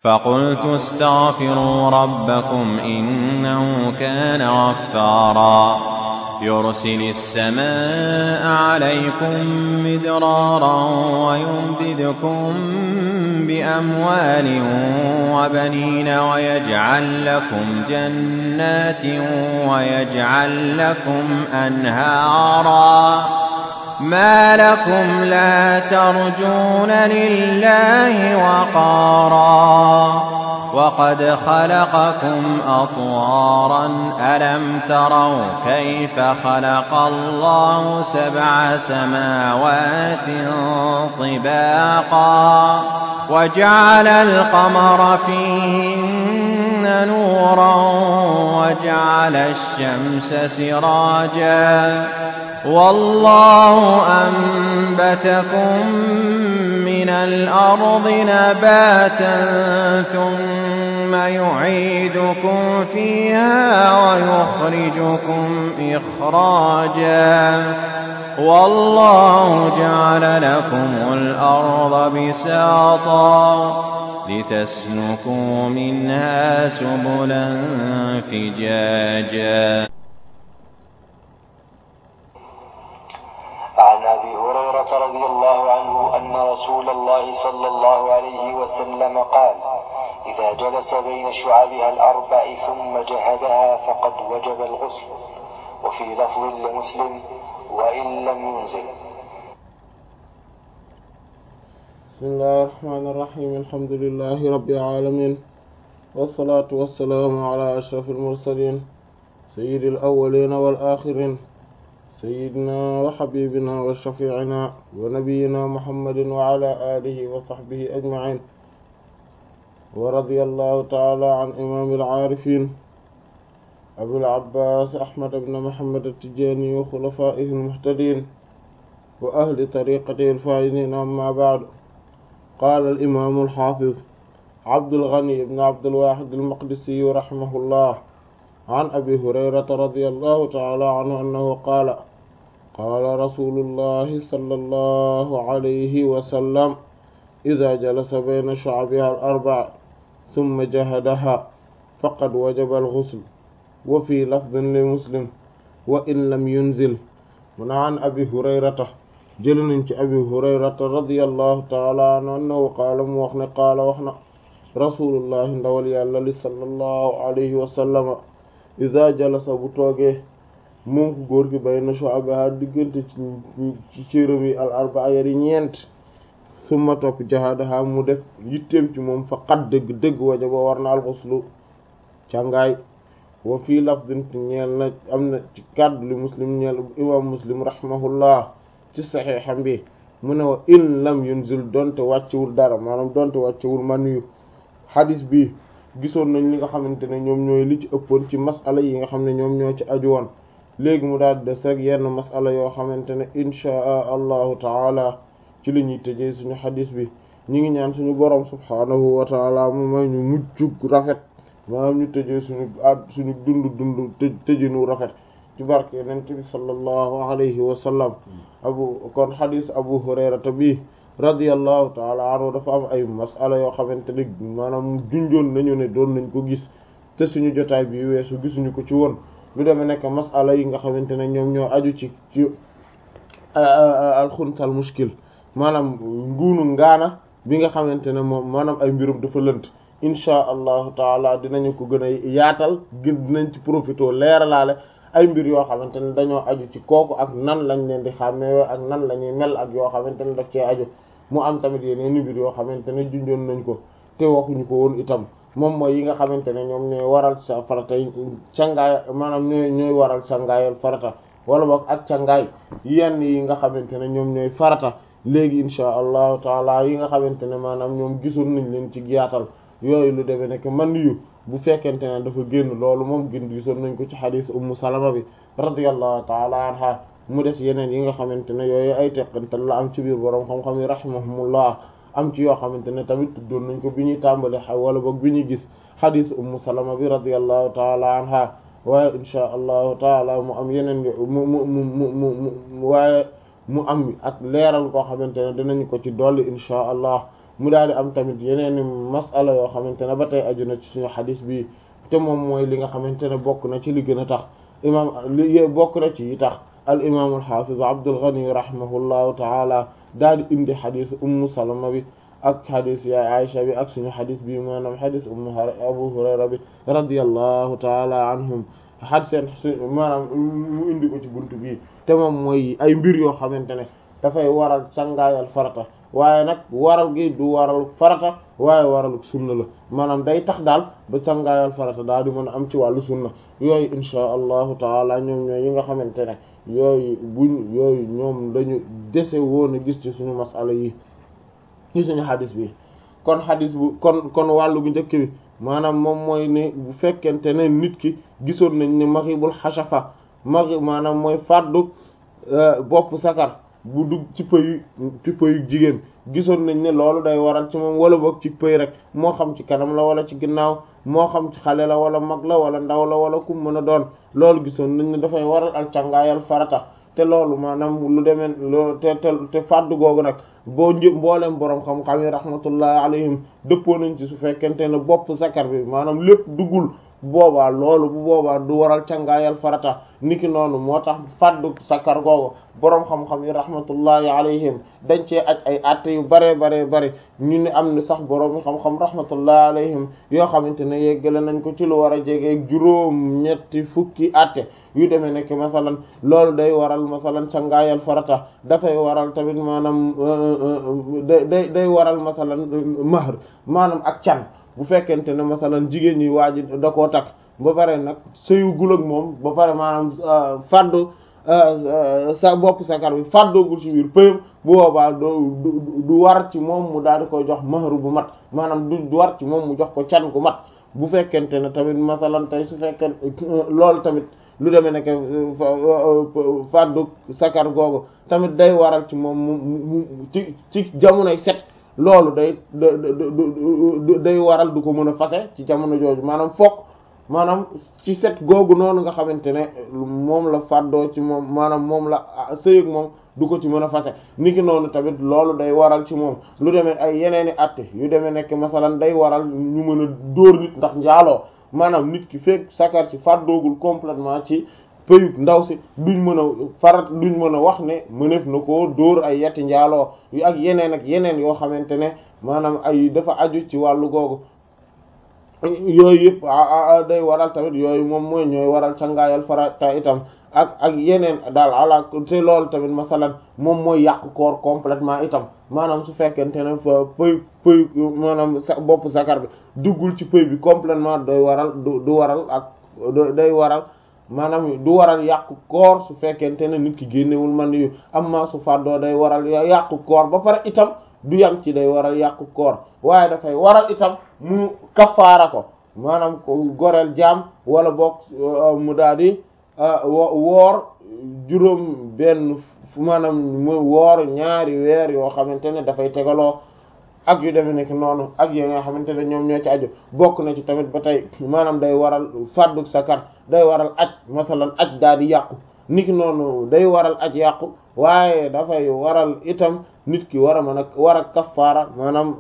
فقلت استغفروا ربكم إنه كان غفارا يرسل السماء عليكم مدرارا ويمددكم بأموال وبنين ويجعل لكم جنات ويجعل لكم أنهارا ما لكم لا ترجون لله وقارا وقد خلقكم أطوارا ألم تروا كيف خلق الله سبع سماوات طباقا وجعل القمر فيهن نورا وجعل الشمس سراجا والله أنبتكم من الأرض نباتا ثم يعيدكم فيها ويخرجكم إخراجا والله جعل لكم الأرض بساطا لتسلكوا منها سبلا فجاجا عن ابي هريره رضي الله عنه ان رسول الله صلى الله عليه وسلم قال اذا جلس بين شعبها الاربع ثم جهدها فقد وجب الغسل وفي لفظ لمسلم وان لم ينزل بسم الله الرحمن الرحيم الحمد لله رب العالمين والصلاة والسلام على أشرف المرسلين سيد الأولين والآخرين سيدنا وحبيبنا وشفيعنا ونبينا محمد وعلى آله وصحبه أجمعين ورضي الله تعالى عن إمام العارفين أبو العباس أحمد بن محمد التجاني وخلفائه المهتدين وأهل طريقته الفائزين أما بعد قال الإمام الحافظ عبد الغني بن عبد الواحد المقدسي رحمه الله عن أبي هريرة رضي الله تعالى عنه أنه قال قال رسول الله صلى الله عليه وسلم إذا جلس بين شعبها الأربع ثم جهدها فقد وجب الغسل وفي لفظ لمسلم وإن لم ينزل من عن أبي هريرة جلن أبي هريرة رضي الله تعالى عنه أنه قال موخن قال وخنا رسول الله ndawal yàlla li sallallahu alayhi wa sallam ida jalasa bu toogee moom ku góor gi bay na shu'abaha diggante ci cëram yi al arbaa yari ñeent summa topp jahadaha mu def yitteem ci moom fa qad dëgg dëgg wajaba war na alxuslu càngaay wa fii lafdin ñeel na am na ci kàddu li muslim ñeel imam muslim rahimahullah ci saxiixam bi mu ne wa in lam yunzil donte wàccewul dara maanaam donte wàccewul maniyu xadis bi gisoon nañ li nga xamante ne ñoom ñooy li ci ëppoon ci masala yi nga xam ne ñoom ñoo ci aju woon léegi mu daal des rek yenn masala yoo xamante ne inchaa allahu taala ci li ñuy tëjee suñu xadis bi ñi ngi ñaan suñu borom subhaanahu wa taala mu may ñu mujjug rafet maanaam ñu tëjee suñu ad suñu dund dund të tëjinu rafet ci barke yonent bi sallallahu alayhi wa sallam abu kon xadis abu hurayrata bi radiyallahu taala anhu dafa am ay masala yoo xamante ne maanaam junjoon nañu ne doon nañ ko gis te suñu jotaay bi weesu gisuñu ko ci woon lu demee nekk masala yi nga xamante ne ñoom ñoo aju ci ci alxuntal muskil maanaam nguunu ngaana bi nga xamante ne moom maanaam ay mbirum dafa lënt inchaa allahu taala dinañu ko gën a yaatal gën dinañ ci profité leeralaale ay mbir yoo xamante ne dañoo aju ci kooku ak nan lañ leen di xàmmee ak nan la ñuy mel ak yoo xamante ne daf cee aju mu am tamit yeneen mbir yoo xamante ne junjoon nañ ko te waxuñu ko woon itam moom mooy yi nga xamante ne ñoom ñooy waral sa farata cangaay maanaam ñooy ñooy waral cangaayal farata wala boog ak cangaay yenn yi nga xamante ne ñoom ñooy farata léegi insha allahu taala yi nga xamante ne maanaam ñoom gisoon nañ leen ci yaatal yooyu lu demee nekk man yu bu fekkente ne dafa génn loolu moom gën gisoon nañ ko ci xadiis ummu salama bi radiyallahu taala anha mu des yeneen yi nga xamante ne yooyu ay teqantal la am ci biir boroom xam-xam yi rahimahumullah am ci yoo xamante ne tamit tuddoon nañ ko bi ñuy tàmbali wala boog bi ñuy gis xadiis ummu salama bi radiyallahu taala anha waaye insha allahu taala mu am yeneen mu mu mu mu mu waaye mu am ak leeral koo xamante ne dinañ ko ci dolli insha allah mu daal di am tamit yeneen masala yoo xamante ne ba tey aju na ci suñu xadis bi te moom mooy li nga xamante ne bokk na ci li gën a tax imam li bokk na ci yi tax al imam al hafiz Abdul Ghani rahimahullahu taala daal di indi xadis ummu salama bi ak xadis yaay Aisha bi ak suñu xadis bi maanaam xadis ummu Abu Hurayra bi radiyallahu taala anhum xad seen maanaam mu indi ko ci buntu bi te moom mooy ay mbir yoo xamante ne dafay waral sangaayal farata waaye nag waral gi du waral farata waaye waral sunna la maanaam day tax daal ba sangaayal farata daal di mën a am ci wàllu sunna yooyu insha allahu taala ñoom ñooy yi nga xamante ne yooyu buñ yooyu ñoom dañu dese woon a gis ci suñu masala yi ci suñu xadis bi kon xadis bu kon kon wàllu bu njëkk bi maanaam moom mooy ne bu fekkente ne nit ki gisoon nañ ne maxibul xasafa maxi maanaam mooy fàddu bopp sakar bu dugg ci pëyu ci pëyu jigéen gisoon nañ ne loolu day waral ci moom wala boog ci pëy rek moo xam ci kanam la wala ci ginnaaw moo xam ci xale la wala mag la wala ndaw la wala kum mën a doon loolu gisoon nañ ne dafay waral al càngaayal farata te loolu maanaam lu demee loolu te te te fàddu googu nag boo një mbooleem boroom xam-xam yi rahmatullahi alayhim dëppoo nañ ci su fekkente ne bopp sakar bi maanaam lépp duggul boobaa loolu bu boobaa du waral cangaayal farata niki noonu moo tax fàddu sakar googu boroom xam-xam yi rahmatullahi alayhim dañ cee aj ay atte yu bare bare bare ñu ne am ni sax boroom xam-xam rahmatullahi alayhim yoo xamante ne yeggale nañ ko ci lu war a jege juróom ñetti fukki atte yu demee nekk masalan loolu day waral masalan cangaayal farata dafay waral tamit maanaam day day day waral masalan mahr maanaam ak can bu fekkente ne masalan jigéen ñi waa ji da koo takk ba pare nag sëyu gul ak moom ba pare maanaam fàddu sa bopp sakar bi fàddoogul ci biir pëyam bu boobaa doo du war ci moom mu daal di koy jox mahru bu mat maanaam du war ci moom mu jox ko can gu mat bu fekkente ne tamit masalan tey su fekkee loolu tamit lu demee nekk fàddu sakar googu tamit day waral ci moom mu ci ci jamonoy set loolu day day waral du ko mën a fase ci jamono jooju maanaam fokk maanaam ci set googu noonu nga xamante ne moom la fàddoo ci moom maanaam moom la sëyëg moom du ko ci mën a fase niki noonu tamit loolu day waral ci moom lu demee ay yeneeni atte yu demee nekk masalan day waral ñu mën a dóor nit ndax njaaloo maanaam nit ki fekk sakar ci fàddoogul complètement ci pëyug ndaw si duñ mën a farat duñ mën a wax ne mëneef na koo dóor ay yetti njaaloo yu ak yeneen ak yeneen yoo xamante ne maanaam ay dafa aju ci wàllu googu yooyu yëpp day waral tamit yooyu moom mooy ñooy waral cangaayal farata itam ak ak yeneen daal ala te loolu tamit masalan moom mooy yàq koor complètement itam maanaam su fekkente ne pëy pëy maanaam sa bopp sakar bi duggul ci pëy bi complètement day waral du du waral ak day waral maanaam du waral yàqu koor su fekkente ne nit ki génnewul man yu amma su fàddoo day waral yàqu koor ba pare itam du yam ci day waral yàqu koor waaye dafay waral itam mu kafaara ko maanaam ko goreel jaam wala boog mu daal di woor juróom benn maanaam mu woor ñaari weer yoo xamante ne dafay tegaloo ak yu demee nekk noonu ak yi nga xamante ne ñoom ñoo ci aju bokk na ci tamit ba tey maanaam day waral fàddu sakar day waral aj masalan aj daal di yàqu niki noonu day waral aj yàqu waaye dafay waral itam nit ki war a mën a war a kafaara maanaam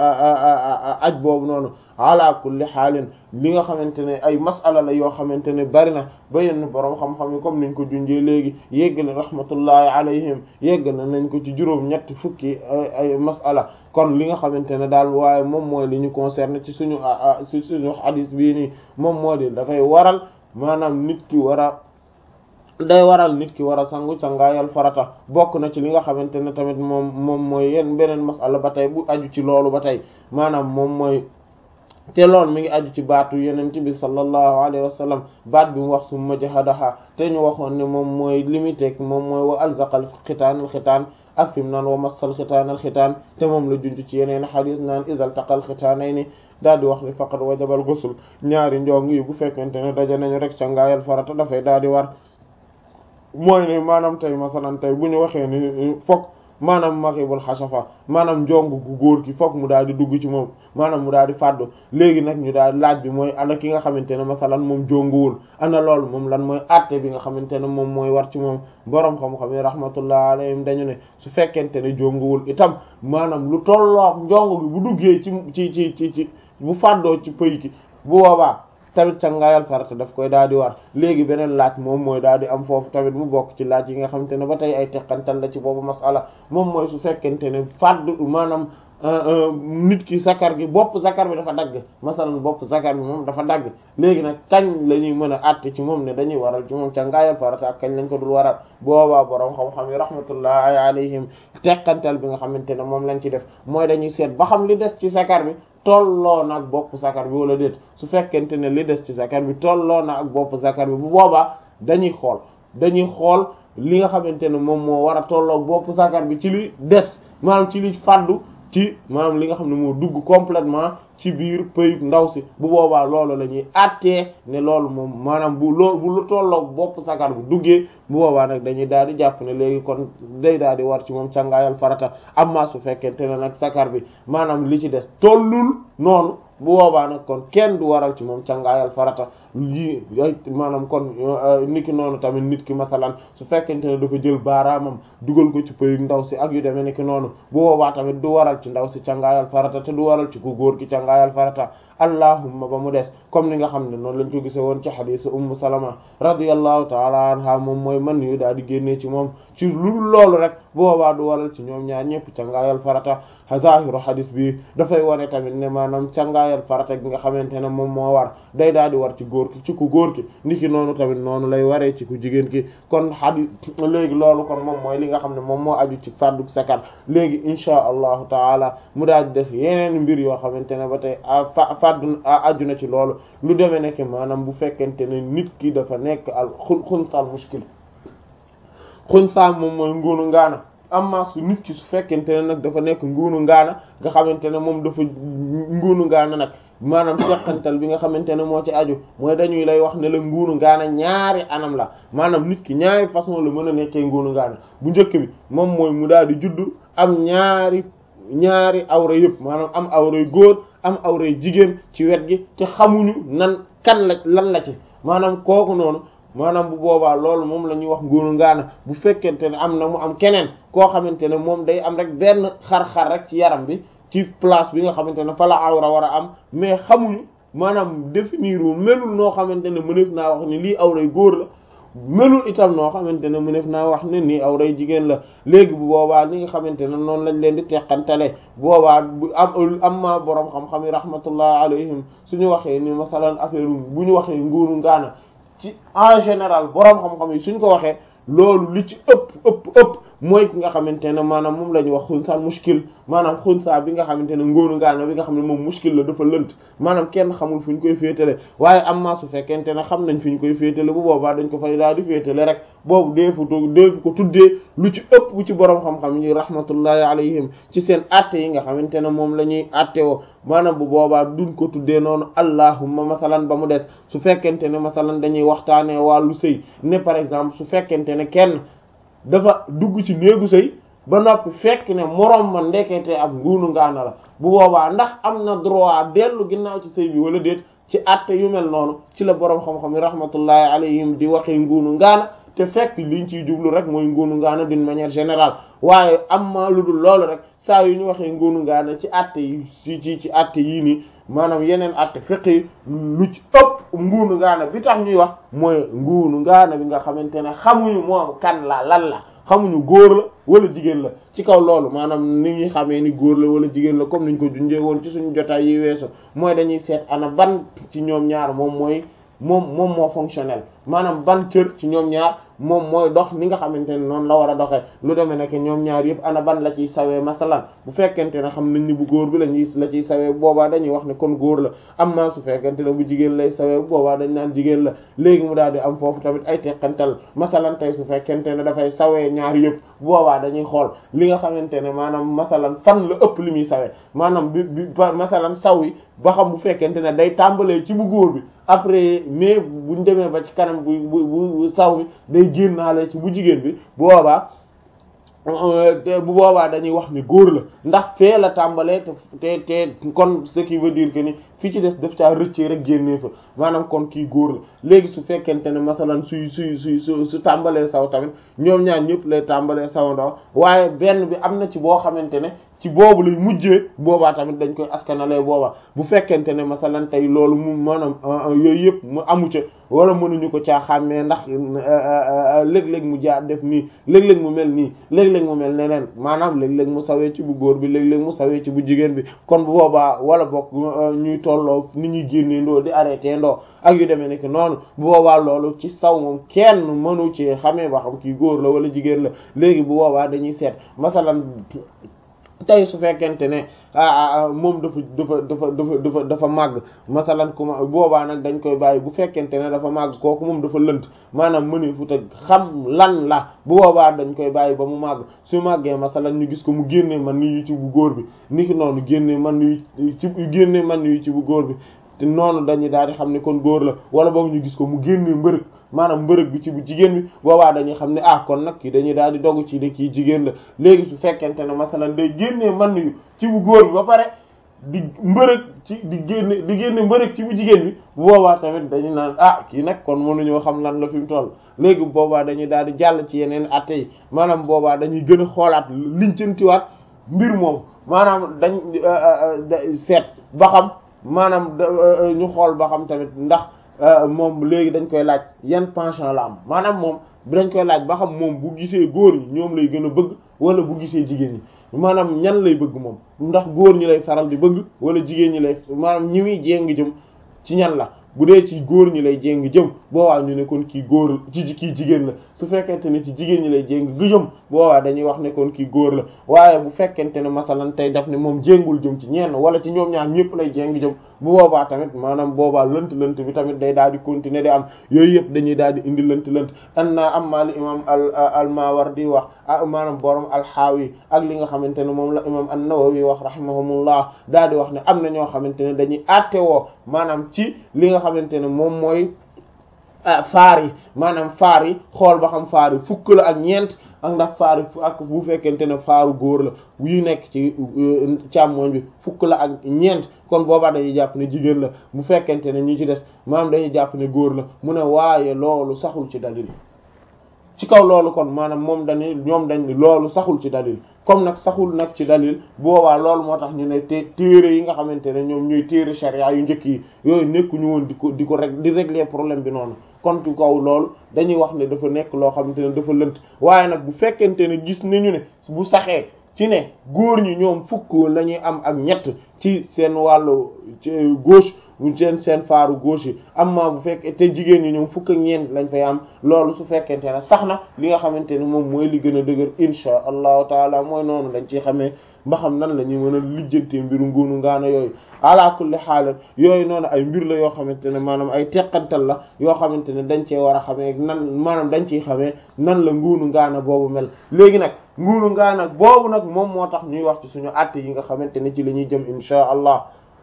aj boobu noonu ala kulli xaalin li nga xamante ne ay masala la yoo xamante ne bari na ba yenn boroom xam-xam yi comme niñ ko junjee léegi yéggal rahmatullahi alayhim yéggal nañ ko ci juróom ñetti fukki ay masala kon li nga xamante ne daal waaye moom mooy li ñu concerné ci suñu ci suñu hadis bii nii moom moo di dafay waral maanaam nit ki war a day waral nit ki war a sangu sangaayal farata bokk na ci li nga xamante ne tamit moom moom mooy yenn beneen masala ba tey bu aju ci loolu ba tey maanaam moom mooy te loolu mi ngi aju ci baatu yenent bi sallallahu alayhi wa sallam baat bi mu wax summa jahadaha te ñu waxoon ne moom mooy limité moom mooy wa alzaqal xitaanal xitaan ak fi mu naan wa massal xitaanal xitaan te moom la junj ci yeneen xadis naan idal taqal xitaanayni daal di wax ni faqad wajabal ghusl ñaari njong yi bu fekkente ne daje nañu rek sangaayal farata dafay daal di war mooy ne maanaam tey masalan tey bu ñu waxee ni fokk maanaam maxibul xasafa maanaam njong gu góor ki fokk mu daal di dugg ci moom maanaam mu daal di fàddu léegi nag ñu daal laaj bi mooy ana ki nga xamante ne masalan moom jonguwul ana loolu moom lan mooy àtte bi nga xamante ne moom mooy war ci moom boroom xam-xam yi rahmatullah alayhim dañu ne su fekkente ne jonguwul itam maanaam lu tolloo njong gi bu duggee ci ci ci ci ci bu fàddoo ci pëy ki bu boobaa tamit cangaayal farata daf koy daal di war léegi beneen laaj moom mooy daal di am foofu tamit mu bokk ci laaj yi nga xamante ne ba tey ay teqantal la ci boobu masala moom mooy su fekkente ne fàdd maanaam nit ki zakar gi bopp zakar bi dafa dagg masalan bopp zakar bi moom dafa dagg léegi nag kañ la ñuy mën a àtte ci moom ne dañuy waral ci moom cangaayal farata ak kañ lañ ko dul waral boobaa borom xam-xam yi rahmatullahi alayhim teqantal bi nga xamante ne moom lañ ci def mooy dañuy seet ba xam li des ci zakar bi tolloo na ak bopp zakar bi wala déet su fekkente ne li des ci zakar bi tolloo na ak bopp zakar bi bu boobaa dañuy xool dañuy xool li nga xamante ne moom moo war a tolloo bopp zakar bi ci li des maanaam ci li fàddu ci maanaam li nga xam ne moo dugg complètement ci biir pëyug ndaw si bu boobaa loolu la ñuy àttee ne loolu moom maanaam bu loolu bu lu tolloog bopp sakar bi duggee bu boobaa nag dañuy daal di jàpp ne léegi kon day daal di war ci moom cangaayal farata amma su fekkente ne nag sakar bi maanaam li ci des tollul noonu bu boobaa nag kon kenn du waral ci moom cangaayal farata lii ay maanaam kon niki noonu tamit nit ki masalan su fekkente ne dafa jël baaraamam dugal ko ci pëyug ndaw si ak yu demee niki noonu bu boobaa tamit du waral ci ndaw si cangaayal farata te du waral ci ku góor gi cangaayal farata allahumma ba mu des comme ni nga xam ne noonu lañ ko gise woon ci xadiisu ummu salama radiyallahu taala anha moom mooy man yu daal di génnee ci moom ci lu loolu rek bu boobaa du waral ci ñoom ñaar ñëpp cangaayal farata zahiru xadis bi dafay wane tamit ne maanaam cangaayal farata gi nga xamante ne moom moo war day daal di war ci góor ki ci ku góor ki niki noonu tamit noonu lay waree ci ku jigéen ki kon xadis léegi loolu kon moom mooy li nga xam ne moom moo aju ci fàddu sakar léegi insha allahu taala mu daal di des yeneen mbir yoo xamante ne ba tey fa fàddu aju na ci loolu lu demee nekk maanaam bu fekkente ne nit ki dafa nekk al xun xunsal muskil xunsa moom mooy nguunu ngaana amma su nit ki su fekkente ne nag dafa nekk nguunu ngaana nga xamante ne moom dafa nguunu ngaana nag maanaam teqantal bi nga xamante ne moo ci aju mooy dañuy lay wax ne la nguunu ngaana ñaari anam la maanaam nit ki ñaari façon la mën a nekkee nguunu ngaana bu njëkk bi moom mooy mu daal di juddu am ñaari ñaari awra yëpp maanaam am awray góor am awray jigéen ci wet gi te xamuñu nan kan la lan la ci maanaam kooku noonu maanaam bu boobaa loolu moom la ñuy wax nguunu ngaana bu fekkente ne am na mu am keneen koo xamante ne moom day am rek benn xar-xar rek ci yaram bi ci place bi nga xamante ne fa la awra war a am mais xamuñu maanaam définir wu melul noo xamante ne mëneef naa wax ni lii awray góor la melul itam noo xamante ne mëneef naa wax ne nii awray jigéen la léegi bu boobaa li nga xamante ne noonu lañ leen di teqantale boobaa bu am am ma boroom xam-xam yi rahmatullah alayhim suñu waxee ni masalan affaire bu ñu waxee nguunu ngaana ci en général boroom xam-xam yi suñ ko waxee loolu li ci ëpp ëpp ëpp mooy ki nga xamante ne maanaam moom la ñuy wax xunsa muskil maanaam xunsa bi nga xamante ne ngóonu ngaana bi nga xam ne moom muskil la dafa lënt maanaam kenn xamul fu ñu koy féetale waaye am maa su fekkente ne xam nañ fi ñu koy féetale bu boobaa dañ ko fay daal di féetale rek boobu deefu deefu ko tuddee lu ci ëpp bu ci boroom xam-xam yi rahmatullahi alayhim ci seen atte yi nga xamante ne moom la ñuy atte woo maanaam bu boobaa duñ ko tuddee noonu allahumma masalan ba mu des su fekkente ne masalan dañuy waxtaanee wàllu sëy ne par exemple su fekkente ne kenn dafa dugg ci néegu sëy ba noppi fekk ne moroom ma ndekete ab nguunu ngaana la bu boobaa ndax am na droit dellu ginnaaw ci sëy bi wala déet ci atte yu mel noonu ci la boroom xam-xam yi rahmatullahi alayhim di waxee nguunu ngaana te fekk liñ ciy jublu rek mooy nguunu ngaana d'une manière générale waaye am ma lu dul loolu rek saa yu ñu waxee nguunu ngaana ci atte yi ci ci ci atte yii nii maanaam yeneen atte fiq yi lu ci ëpp nguunu ngaana bi tax ñuy wax mooy nguunu ngaana bi nga xamante ne xamuñu moom kan la lan la xamuñu góor la wala jigéen la ci kaw loolu maanaam ni ñuy xamee ni góor la wala jigéen la comme niñ ko junjee woon ci suñu jotaay yi weesu mooy dañuy seet ana ban ci ñoom ñaar moom mooy moom moom moo fonctionnel maanaam ban cër ci ñoom ñaar moom mooy dox ni nga xamante ne noonu la war a doxee lu demee nekk ñoom ñaar yëpp ana ban la ciy sawee masalan bu fekkente ne xam nañ ni bu góor bi la ñuy la ciy sawee boobaa dañuy wax ne kon góor la am na su fekkente ne bu jigéen lay sawee boobaa dañ naan jigéen la léegi mu daal di am foofu tamit ay teqantal masalan tey su fekkente ne dafay sawee ñaar yëpp boobaa dañuy xool li nga xamante ne maanaam masalan fan la ëpp li muy sawee maanaam bi bi masalan saw yi ba xam bu fekkente ne day tàmbalee ci bu góor bi après mais buñ demee ba ci kanam bu bu bu saw bi day génnaale ci bu jigéen bi boobaa bu boobaa dañuy wax ni góor la ndax fee la tàmbalee te te te kon ce qui veut dire que ni fi ci des daf caa rëccee rek génnee fa maanaam kon kii góor la léegi su fekkente ne masalan suy suy suy su su tàmbalee saw tamit ñoom ñaar ñëpp lay tàmbalee saw ndaw waaye benn bi am na ci boo xamante ne ci boobu lay mujjee boobaa tamit dañ koy askanalee boobaa bu fekkente ne masalan tey loolu mu maanaam yooyu yëpp mu amu ca wala mënuñu ko caa xàmmee ndax léeg-léeg mu jaar def nii léeg-léeg mu mel nii léeg-léeg mu mel neneen maanaam léeg-léeg mu sawee ci bu góor bi léeg-léeg mu sawee ci bu jigéen bi kon bu boobaa wala bokk ñuy tolloo ni ñuy génnee ndoo di arrêté ndoo ak yu demee nekk noonu bu boobaa loolu ci saw moom kenn mënu ci xamee ba xam kii góor la wala jigéen la léegi bu boobaa dañuy seet masalan tey su fekkente ne moom dafa dafa dafa dafa dafa dafa màgg masalan kuma boobaa nag dañ koy bàyyi bu fekkente ne dafa màgg kooku moom dafa lënt maanaam mëni fu te xam lan la bu boobaa dañ koy bàyyi ba mu màgg su màggee masalan ñu gis ko mu génnee man ni yu ci bu góor bi niki noonu génnee man yu ci génnee man yu ci bu góor bi te noonu dañuy daal di xam ne kon góor la wala boog ñu gis ko mu génnee mbërëg maanaam mbërëg bi ci bu jigéen bi boobaa dañuy xam ne ah kon nag kii dañuy daal di dogu ci ne kii jigéen la léegi su fekkente ne masalan day génnee man yu ci bu góor bi ba pare di mbërëg ci di génne di génne mbërëg ci bu jigéen bi boobaa tamit dañu naan ah kii nag kon mënuñoo xam lan la fi mu toll léegi boobaa dañuy daal di jàll ci yeneen atte yi maanaam boobaa dañuy gën a xoolaat liñcantiwaat mbir moom maanaam dañ seet ba xam maanaam ñu xool ba xam tamit ndax moom léegi dañ koy laaj yan penchant la am maanaam moom dañ koy laaj ba xam moom bu gisee góor ñi ñoom lay gën a bëgg wala bu gisee jigéen ñi maanaam ñan lay bëgg moom ndax góor ñi lay faral di bëgg wala jigéen ñi lay maanaam ñi muy jéng jëm ci ñan la bu dee ci góor ñi lay jéng jëm boobaa ñu ne kon kii góor ci kii jigéen la su fekkente ne ci jigéen ñi lay jéng gu jëm boobaa dañuy wax ne kon kii góor la waaye bu fekkente ne masalan tey daf ne moom jéngul jëm ci ñenn wala ci ñoom ñaar ñëpp lay jéng jëm bu boobaa tamit maanaam boobaa lënt lënt bi tamit day daal di continuer di am yooyu yëpp dañuy daal di indi lënt lënt an naa am maa li imam al al Mawardi wax ah maanaam borom alxaawi ak li nga xamante ne moom la imam an-Nawawi wax rahimahumullah daal di wax ne am na ñoo xamante ne dañuy attewoo maanaam ci li nga xamante ne moom mooy faar yi maanaam faar yi xool ba xam faar yi fukk la ak ñeent ak ndax faar yi ak bu fekkente ne faaru góor la yu nekk ci càmmoñ bi fukk la ak ñeent kon boobaa dañuy jàpp ne jigéen la bu fekkente ne ñi ci des maanaam dañuy jàpp ne góor la mu ne waaye loolu saxul ci dalil ci kaw loolu kon maanaam moom dañuy ñoom dañ loolu saxul ci dalil comme nag saxul nag ci dalil boobaa loolu moo tax ñu ne te téere yi nga xamante ne ñoom ñooy téere charia yu njëkk yi yooyu nekkuñu woon di ko di ko rek di régler problème bi noonu kon ci kaw loolu dañuy wax ne dafa nekk loo xamante ne dafa lënt waaye nag bu fekkente ne gis nañu ne bu saxee ci ne góor ñi ñoom fukk la ñuy am ak ñett ci seen wàllu ci gauche bu seen seen faaru gauche yi amma bu fekkee te jigéen ñi ñoom fukk ak ñeent lañ fay am loolu su fekkente ne sax na li nga xamante ne moom mooy li gën a dëgër insha allahu taala mooy noonu dañ ciy xamee ba xam nan la ñuy mën a lijjantee mbiru nguunu ngaana yooyu ala kulli xaalat yooyu noonu ay mbir la yoo xamante ne maanaam ay teqantal la yoo xamante ne dañ cee war a xamee nan maanaam dañ ciy xamee nan la nguunu ngaana boobu mel léegi nag nguunu ngaana boobu nag moom moo tax ñuy wax ci suñu àtte yi nga xamante ne ci la ñuy jëm insha allah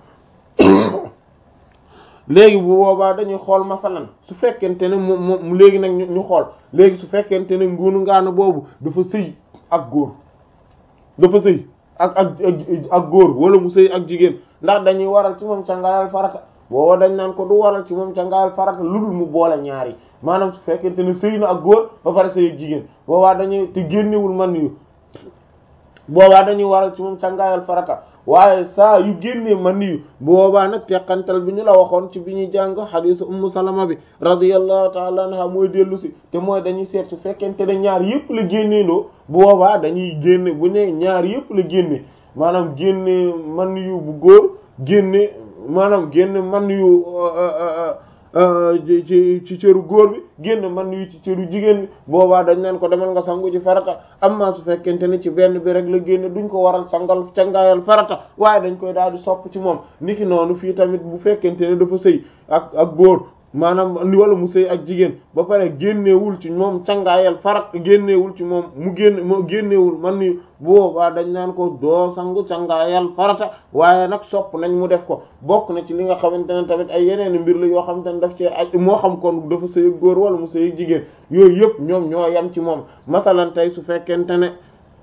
léegi bu boobaa dañuy xool masalan su fekkente ne moom moom léegi nag ñu xool léegi su fekkente ne nguunu ngaana boobu dafa sëy ak góor dafa sëy ak ak ak góor wala mu sëy ak jigéen ndax dañuy waral ci moom cangaayal farata booba dañ naan ko du waral ci moom cangaayal farata lu dul mu boole ñaari maanaam su fekkente ne sëy na ak góor ba pare sëy ak jigéen boobaa dañuy te génnewul man yu boobaa dañuy waral ci moom cangaayal farata waaye saa yu génnee man yu boobaa nag teqantal bi ñu la waxoon ci bi ñuy jàng xadiisu ummu salama bi radiyallahu taala anha mooy dellu si te mooy dañuy seet su fekkente ne ñaar yëpp la génneendoo boobaa dañuy génne bu ne ñaar yëpp la génne maanaam génne man yu bu góor génne maanaam génne man yu ci ci cëru góor bi génn man yu ci cëru jigéen bi boobaa dañ naan ko demal nga sangu ci farata amma su fekkente ne ci benn bi rek la génne duñ ko waral sangal cangaayal farata waaye dañ koy daal di sopp ci moom niki noonu fii tamit bu fekkente ne dafa sëy ak ak góor maanaam wala mu sëy ak jigéen ba pare génneewul ci moom cangaayal farat génneewul ci moom mu génne moo génneewul man ni boobaa dañ naan ko doo sangu cangaayal farata waaye nag sopp nañ mu def ko bokk na ci li nga xamante ne tamit ay yeneen mbir la yoo xamante ne daf ci aj moo xam kon dafa sëy ak góor wala mu sëy ak jigéen yooyu yëpp ñoom ñoo yam ci moom masalan tey su fekkente ne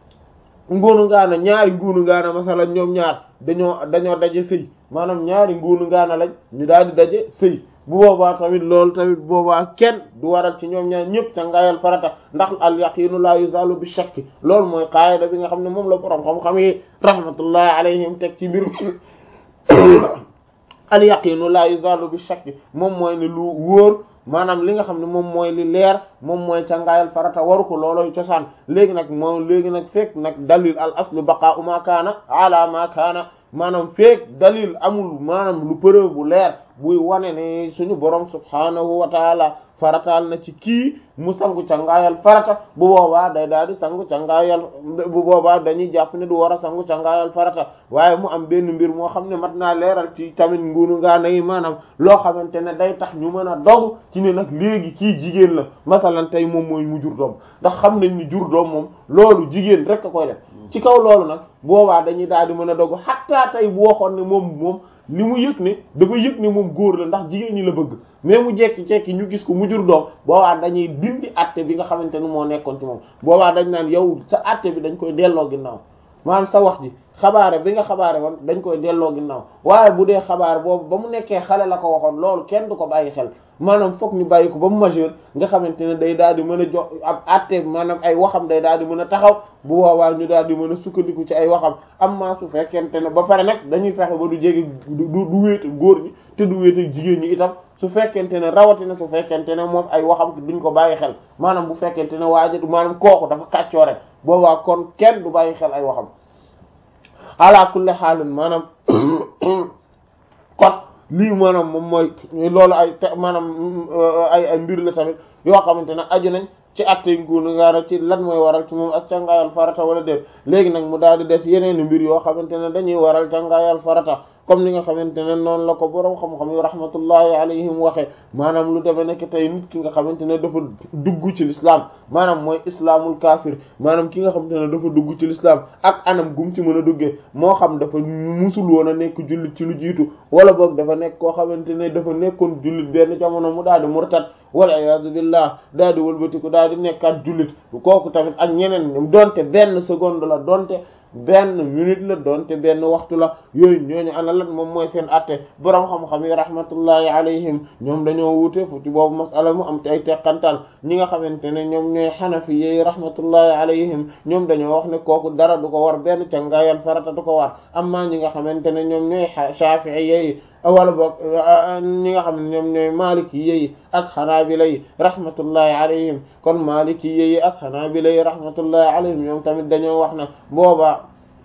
nguunu ngaana ñaari nguunu ngaana masalan ñoom ñaar dañoo dañoo daje sëy maanaam ñaari nguunu ngaana lañ ñu daal di daje sëy bu boobaa tamit loolu tamit boobaa kenn du waral ci ñoom ñaar ñëpp cangaayal farata ndax al yaqinu la yuzalu bi shakki loolu mooy qaayida bi nga xam ne moom la borom xam-xam yi rahmatullahi alayhim teg ci mbir al yaqinu la yuzalu bi shakki moom mooy ne lu wóor maanaam li nga xam ne moom mooy li leer moom mooy cangaayal farata waru ko looloy cosaan léegi nag moom léegi nag fekk nag dalil al aslu baqa'u ma kaana ala ma kaana maanaam fekk dalil amul maanaam lu preuve bu leer buy wane ne suñu borom subhanahu wa taala farataal na ci kii mu sangu cangaayal farata bu boobaa day daal di sangu cangaayal bu boobaa dañuy jàpp ne du war a sangu cangaayal farata waaye mu am benn mbir moo xam ne mat naa leeral ci tamit ngunu ngaana yi maanaam loo xamante ne day tax ñu mën a dogu ci ne nag léegi kii jigéen la masalan tey moom mooy mu jur doom ndax xam nañ ni jur doom moom loolu jigéen rek a koy def ci kaw loolu nag boobaa dañuy daal di mën a dogu xattaa tey bu waxoon ne moom moom li mu yëg ne dafa yëg ne moom góor la ndax jigéen ñi la bëgg mais mu jekki-jekki ñu gis ko mu jur doom boobaa dañuy dindi atte bi nga xamante ne moo nekkoon ci moom boobaa dañ naan yow sa atte bi dañ koy delloo ginnaaw maanaam sa wax ji xabaare bi nga xabaare woon dañ koy delloo ginnaaw waaye bu dee xabaar boobu ba mu nekkee xale la ko waxoon loolu kenn du ko bàyyi xel maanaam foog ñu bàyyi ko ba mu majeur nga xamante ne day daal di mën a jox ab atte maanaam ay waxam day daal di mën a taxaw bu boobaa ñu daal di mën a sukkandiku ci ay waxam am maa su fekkente ne ba pare nag dañuy fexe ba du jege du du wéet góor ñi te du wéet ak jigéen ñi itam su fekkente ne rawatina su fekkente ne moom ay waxam duñ ko bàyyi xel maanaam bu fekkente ne waaja maanaam kooku dafa kàccoo rek boobaa kon kenn du bàyyi xel ay waxam ala kulli xaalin maanaam kon lii maanaam moom mooy loolu ay te maanaam ay ay mbir la tamit yoo xamante ne aju nañ ci attey nguunu ngaana ci lan mooy waral ci moom ak cangaayal farata wala déet léegi nag mu daal di des yeneen mbir yoo xamante ne dañuy waral cangaayal farata comme ni nga xamante ne noonu la ko boroom xam-xam yi rahmatullahi alayhim waxe maanaam lu deme nekk tey nit ki nga xamante ne dafa dugg ci l'islam maanaam mooy islaamul kaafir maanaam ki nga xamante ne dafa dugg ci l'islam ak anam gum ci mën a duggee moo xam dafa musul woon a nekk jullit ci lu jiitu wala boog dafa nekk koo xamante ne dafa nekkoon jullit benn jamono mu daal di murtad wala iyaadu billah daal di wëlbatiku daal di nekkaat jullit kooku tamit ak ñeneen donte benn seconde la donte benn minute la doonte benn waxtu la yooyu ñooñu ana lan moom mooy seen atte boroom xam-xam yi rahmatullahi alayhim ñoom dañoo wuute fu ci boobu masala mu am te ay teqantal ñi nga xamante ne ñoom ñooy xanafi yi rahmatullahi alayhim ñoom dañoo wax ne kooku dara du ko war benn cangaayal farata du ko war amma ñi nga xamante ne ñoom ñooy shafi'i yi wala boog ñi nga xam ne ñoom ñooy maliki yi ak xanaabila yi rahmatullahi alayhim kon maliki yi ak xanaabila yi rahmatullahi alayhim ñoom tamit dañoo wax na booba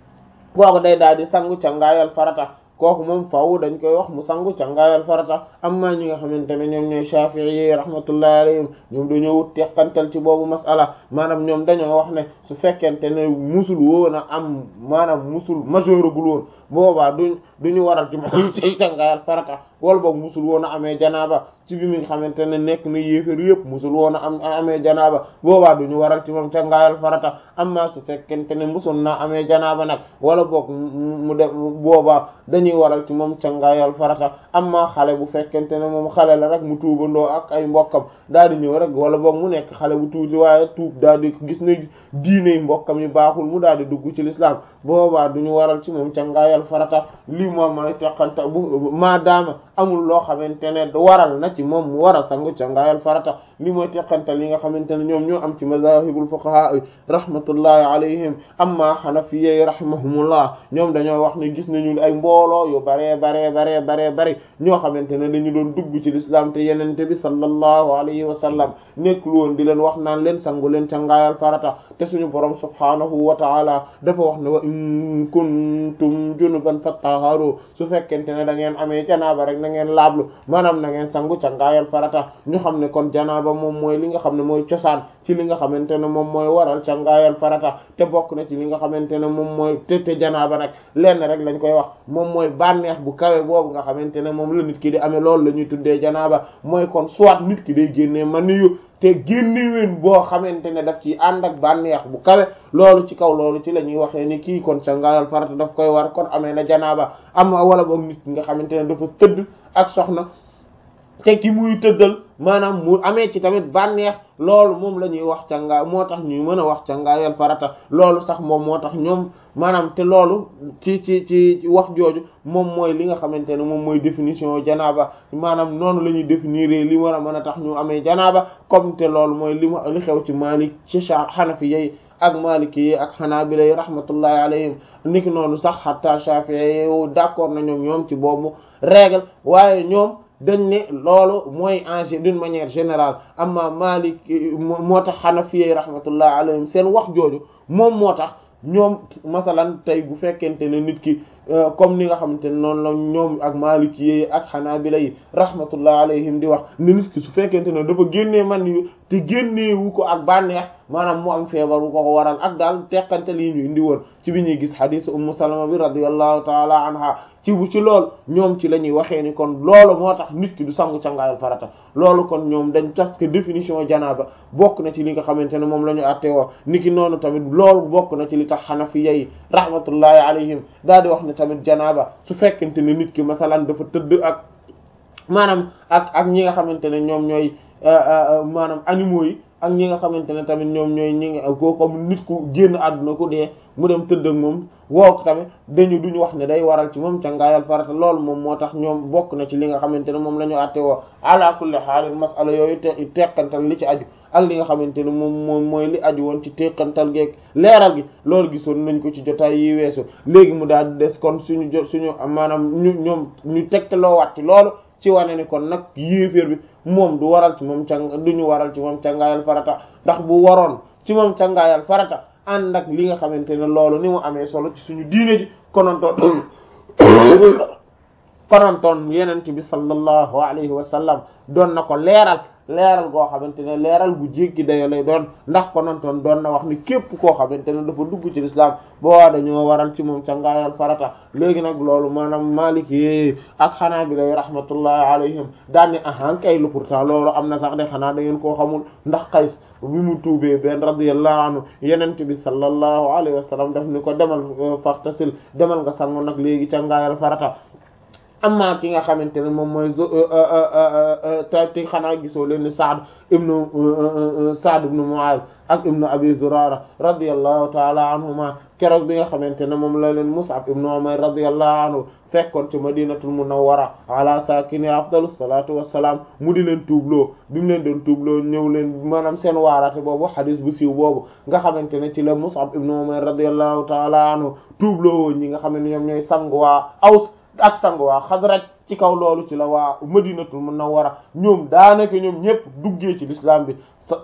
kooku day daal di sangu cangaayal farata kooku moom faaw dañ koy wax mu sangu cangaayal farata amma ñi nga xamante ne ñoom ñooy shafi'i yi rahmatullahi alayhim ñoom dañoo wut teqantal ci boobu masala maanaam ñoom dañoo wax ne su fekkente ne musul woon a am maanaam musul majeuragul woon boobaa duñ duñu waral ci moom ci cangaayal farata wala boog musul woon a amee janaaba ci bi mi nga xamante ne nekk na yéefér yëpp musul woon a am amee janaaba boobaa duñu waral ci moom cangaayal farata amma su fekkente ne musul naa amee janaaba nag wala boog mu def boobaa dañuy waral ci moom cangaayal farata amma xale bu fekkente ne moom xale la rek mu tuubandoo ak ay mbokkam daal di ñëw rek wala boog mu nekk xale bu tuuti waaye tuub daal di gis ne diine mbokkam yi baaxul mu daal di dugg ci l'islam boobaa duñu waral ci moom cangaayal farata lii moom mooy teqanta bu maadaama amul loo xamante ne waral na ci moom mu war a sangu cangaayal farata li mooy teqantal yi nga xamante ne ñoom ñoo am ci mazahibul fuqaha rahmatullahi alayhim amma hanafiyyi rahimahumullah ñoom dañoo wax ne gis nañu ay mbooloo yu baree baree baree baree bari ñoo xamante ne dañu doon dugg ci l'islam te yenente bi sallallahu alayhi wa sallam nekkul woon di leen wax naan leen sangu leen cangaayal farata te suñu borom subhanahu wa ta'ala dafa wax ne wa in kuntum junuban fattaharu su fekkente ne da ngeen amee janaaba rek na ngeen laablu maanaam na ngeen sangu cangaayal farata ñu xam ne kon janaaba moom mooy li nga xam ne mooy cosaan ci li nga xamante ne moom mooy waral cangaayal farata te bokk na ci li nga xamante ne moom mooy te te janaaba nag lenn rek lañ koy wax moom mooy bànneex bu kawe boobu nga xamante ne moom la nit ki di amee loolu la ñuy tuddee janaaba mooy kon soit nit ki day génnee maniyu te génneween boo xamante ne daf ci ànd ak bànneex bu kawe loolu ci kaw loolu ci la ñuy waxee ni kii kon cangaayal farata daf koy war kon amee na janaaba am wala boog nit ki nga xamante ne dafa tëdd ak soxna te ki muy tëddal maanaam mu amee ci tamit bànneex loolu moom la ñuy wax cangaay moo tax ñuy mën a wax cangaayal farata loolu sax moom moo tax ñoom maanaam te loolu ci ci ci wax jooju moom mooy li nga xamante ne moom mooy définition janaaba maanaam noonu la ñuy définir li war a mën a tax ñu amee janaaba comme te loolu mooy li ma li xew ci Maalik ci Hanafi yi ak Maliki yi ak Hanabila yi rahmatullahi alayhim niki noonu sax hatta Shafi'i yi d'accord na ñoom ñoom ci boobu règle waaye ñoom dañ ne loolu mooy en d'une manière générale amma Maliki moo tax Hanafi yi rahmatullahi alayhim seen wax jooju moom moo tax ñoom masalan tey bu fekkente ne nit ki comme ni nga xamante ne noonu la ñoom ak Maliki yi ak Hanabila yi rahmatullah alayhim di wax ne nit ki su fekkente ne dafa génnee man yu te génneewu ko ak bànneex maanaam mu am feebar bu ko ko waral ak daal teqante lii ñu indi woon ci bi ñuy gis hadith ummu salama bi radiyallahu taala anha ci bu ci lool ñoom ci la ñuy waxee ni kon loolu moo tax nit ki du sangu cangaayal farata loolu kon ñoom dañ parce que définition janaaba bokk na ci li nga xamante ne moom la ñu àtte woo ni ki noonu tamit loolu bokk na ci li tax xanafiya yi rahmatullahi alayhim daal di wax ne tamit janaaba su fekkente ne nit ki masalan dafa tëdd ak maanaam ak ak ñi nga xamante ne ñoom ñooy maanaam animaux yi ak ñi nga xamante ne tamit ñoom ñooy ñi nga ko comme nit ku génn àdduna ku dee mu dem tëdd ak moom woo ko tamit dañu duñu wax ne day waral ci moom cangaayal farata loolu moom moo tax ñoom bokk na ci li nga xamante ne moom la ñu àtte woo ala kulli xaalin masala yooyu te teqantal li ci aju ak li nga xamante ne moom moom mooy li aju woon ci teqantal geeg leeral gi loolu gisoon nañ ko ci jotaay yi weesu léegi mu daal di des kon suñu jot suñu maanaam ñu ñoom ñu tegtaloo waat ci loolu ci wane ni kon nag yéeféer bi moom du waral ci moom càng du ñu waral ci moom cangaayal farata ndax bu waroon ci moom cangaayal farata ànd ak li nga xamante ne loolu ni mu amee solo ci suñu diine ji konontoon konontoon yenent bi sallallahu alayhi wa sallam doon na ko leeral leeral goo xamante ne leeral bu jéggi dayo lay doon ndax konontoon doon na wax ni képp koo xamante ne dafa dugg ci lislaam boo dañoo waral ci moom cangaayal farata léegi nag loolu maanaam Maliki ak Hanabila yi rahmatullahi alayhim daan ni ahan kay lu pourtant loolu am na sax de xanaa da ngeen koo xamul ndax Qays bi mu tuubee benn radiyallahu anhu yenente bi sallallahu alayhi wa sallam daf ni ko demal faxtasil demal nga sangu nag léegi cangaayal farata amma ki nga xamante ne moom mooy te xanaa gisoo leen ni Saad ibnu Saad ibnu Muaz ak ibnu Abi Zurara radiyallahu taala anhuma keroog bi nga xamante ne moom la leen Mus'ab ibnu Umayr radiyallahu anhu fekkoon ci Madinatul Munawwara ala sakini afdalus salatu wassalam mu di leen tuubloo bi mu leen doon tuubloo ñëw leen maanaam seen waaraate boobu xadis bu siiw boobu nga xamante ne ci la Mus'ab ibnu Umayr radiyallahu taala anhu tuubloo ñi nga xam ne ñoom ñooy sang waa Aws ak sang waa Xasraj ci kaw loolu ci la waa Madinatul Munawwara ñoom daanaka ñoom ñëpp duggee ci l'islam bi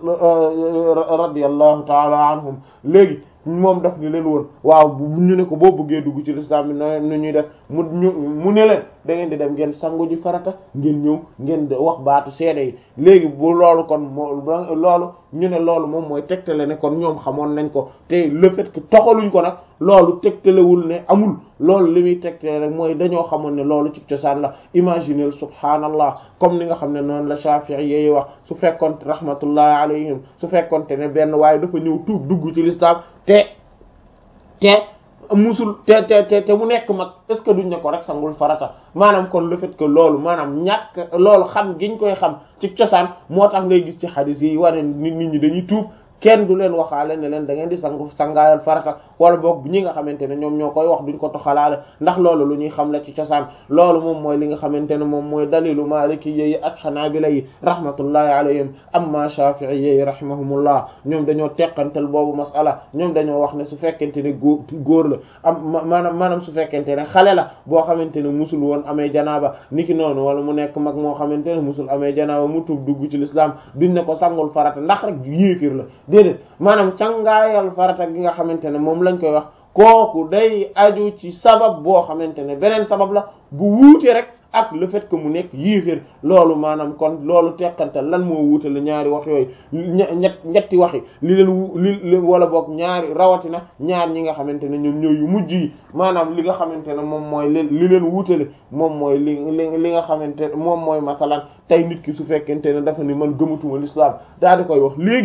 radiyallahu taala anhum léegi moom daf ni leen woon waaw ñu ne ko boo bëggee dugg ci l'islam bi no nu ñuy def mu ñu mu ne leen da ngeen di dem ngeen sangu ji farata ngeen ñëw ngeen wax baatu seede yi léegi bu loolu kon moo loolu ñu ne loolu moom mooy tegtale ne kon ñoom xamoon nañ ko te le fait que toxaluñ ko nag loolu tegtalewul ne amul loolu li muy tegtale rek mooy dañoo xamoon ne loolu ci cosaan la imaginel subhaanallah comme ni nga xam ne noonu la Shafi'i yi wax su fekkoon rahmatullahi alayhim su fekkoonte ne benn waaye dafa ñëw tuub dugg ci l'islam te te musul te te te te mu nekk mag est ce que duñ ne ko rek sangul farata maanaam kon le fait que loolu maanaam ñàkk loolu xam giñ koy xam ci cosaan moo tax ngay gis ci xadis yi wane nit nit ñi dañuy tuub kenn du leen waxaale ne leen da ngeen di sangu sangaayal farata wala boog ñi nga xamante ne ñoom ñoo koy wax duñ ko toxalaale ndax loolu lu ñuy xam la ci cosaan loolu moom mooy li nga xamante ne moom mooy dalilu maliki yi ak xanaabila yi rahmatullahi alayhim amma shafi'i yi rahimahumullah ñoom dañoo teqantal boobu masala ñoom dañoo wax ne su fekkente ne góor góor la am maanaam maanaam su fekkente ne xale la boo xamante ne musul woon amee janaaba niki noonu wala mu nekk mag moo xamante ne musul amee janaaba mu tuub dugg ci l'islam duñ ne ko sangul farata ndax rek yéefir la déedéet maanaam cangaayal farata gi nga xamante ne moom lañ koy wax kooku day aju ci sabab boo xamante ne beneen sabab la bu wuute rek ak le fait que mu nekk yéeféer loolu maanaam kon loolu teqantal lan moo wuutale ñaari wax yooyu ñett ñetti waxi li leen li wala boog ñaari rawatina ñaar ñi nga xamante ne ñoom ñooy yu mujj yi maanaam li nga xamante ne moom mooy li li leen wuutale moom mooy li li li nga xamante moom mooy masalan tey nit ki su fekkente ne dafa ni man gëmatuma l'islam daal di koy wax léegi ni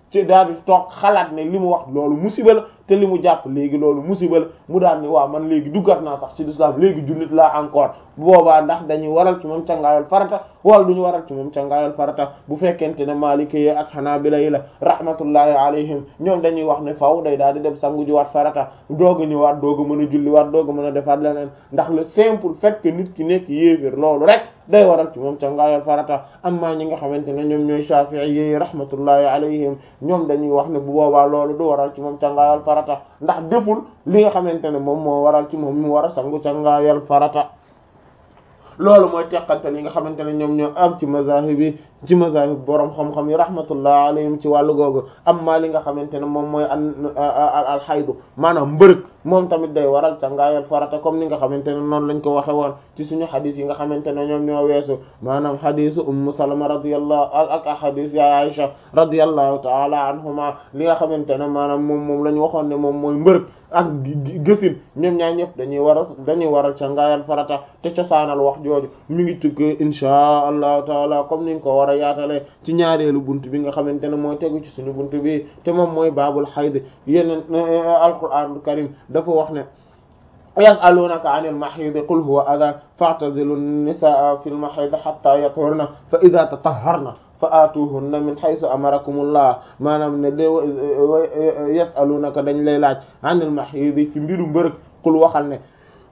ci daal di toog xalaat ne li mu wax loolu musiba la te li mu jàpp léegi loolu musiba la mu daal ni waaw man léegi duggat naa sax ci lislaam léegi jullit laa encore bu boobaa ndax dañuy waral ci moom cangaayal farata wala duñu waral ci moom cangaayal farata bu fekkente ne Maliki yi ak Hanabila yi la rahmatullahi alayhim ñoom dañuy wax ne faaw day daal di dem sangu ji waat farata doog a ñëwaat doog a mën a julli waat doog a mën a defaat leneen ndax le simple fait que nit ki nekk yéeféer loolu rek day waral ci moom cangaayal farata amma ñi nga xamante ne ñoom ñooy Shafi'i yi rahmatullahi alayhim ñoom dañuy wax ne bu boobaa loolu du waral ci moom cangaayal farata ndax deful li nga xamante ne moom moo waral ci moom mu war a sangu cangaayal farata loolu mooy teqante li nga xamante ne ñoom ñoo am ci mazahib yi ci mazahib borom xam-xam yi rahmatullah alayhim ci wàllu googu amma li nga xamante ne moom mooy an al xaydu maanaam mbërëg moom tamit day waral cangaayal farata comme ni nga xamante ne noonu lañ ko waxe woon ci suñu xadis yi nga xamante ne ñoom ñoo weesu maanaam xadisu ummu salama radiyallahu ak ak xadis ya aisha radiyallahu taala anhuma li nga xamante ne maanaam moom moom la ñu waxoon ne moom mooy mbërëg ak gësin ñoom ñaar ñëpp dañuy waral dañuy waral cangaayal farata te cosaanal wax jooju mi ngi tukkee inshaa allahu taala comme niñ ko war a yaatalee ci ñaareelu bunt bi nga xamante ne mooy tegu ci suñu bunt bi te moom mooy baabul xayd yeneen alquranul karim dafa wax ne yasalunaka anil mahidi qul huwa adan fa'tazilu nisaa fil mahidi hatta yathurna fa idha tatahharna fa aatuhunna min haythu amarakumullah maanaam ne de yasalunaka dañ lay laaj anil mahidi ci mbiru mbërëg qul waxal ne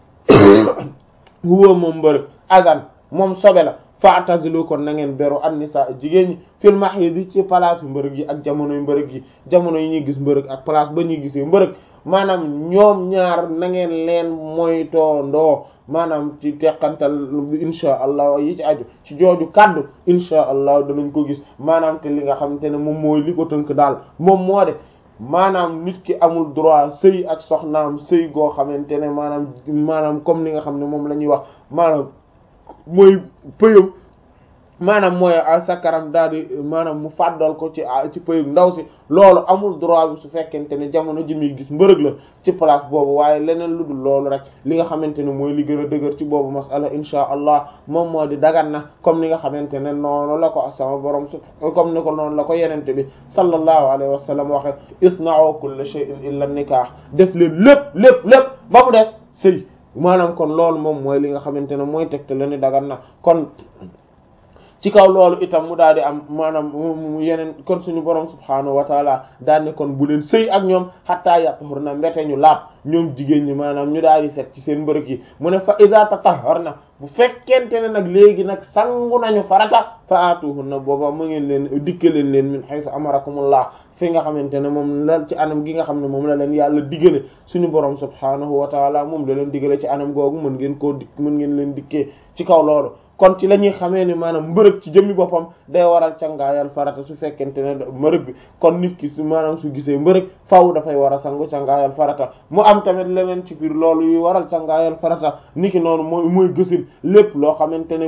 huwa moom mbërëg adan moom sobe la fa'tazilu kon na ngeen beru an nisaa jigéen ñi fil mahidi ci place yu mbërëg yi ak jamonoy mbërëg yi jamono yi ñuy gis mbërëg ak place ba ñuy gisee mbërëg maanaam ñoom ñaar na ngeen leen moytoo ndoo maanaam ci teqantal insha allah yi ci aju ci jooju kaddu insha allah danañ ko gis maanaam te li nga xamante ne moom mooy li ko tënk daal moom moo de maanaam nit ki amul droit sëy ak soxnaam sëy goo xamante ne maanaam maanaam comme li nga xam ne moom la ñuy wax maanaam mooy pëyam maanaam mooy sakaram daal di maanaam mu fàddal ko ci ci pëyug ndaw si loolu amul droit bi su fekkente ne jamono ji muy gis mbërëg la ci place boobu waaye leneen lu dul loolu rek li nga xamante ne mooy li gën a dëgër ci boobu masala insha allah moom moo di dagan na comme ni nga xamante ne noonu la ko sama borom su comme ni ko noonu la ko yenente bi sallallahu alayhi wa sallam waxe isna'u kulla shay'in illa nikah def leen lépp lépp lépp ba mu des sëy maanaam kon loolu moom mooy li nga xamante ne mooy tegte la ni dagan na kon ci kaw loolu itam mu daal di am maanaam mu yeneen kon suñu borom subhaanahu wa taala daal ne kon bu leen sëy ak ñoom xattaa yatahharna mbete ñu laab ñoom jigéen ñi maanaam ñu daal di set ci seen mbërëg yi mu ne fa iza tatahharna bu fekkente ne nag léegi nag sangu nañu farata fa atuhunna booba mu ngeen leen dikke leen leen min haythu amarakumullah fi nga xamante ne moom la ci anam gi nga xam ne moom la leen yàlla digale suñu borom subhaanahu wa taala moom la leen digale ci anam googu mën ngeen koo dik mën ngeen leen dikkee ci kaw loolu kon ci la ñuy xamee ne maanaam mbërëg ci jëmmi boppam day waral cangaayal farata su fekkente ne mbërëg bi kon nit ki su maanaam su gisee mbërëg faaw dafay war a sangu cangaayal farata mu am tamit leneen ci biir loolu yu waral cangaayal farata niki noonu mooy mooy gësin lépp loo xamante ne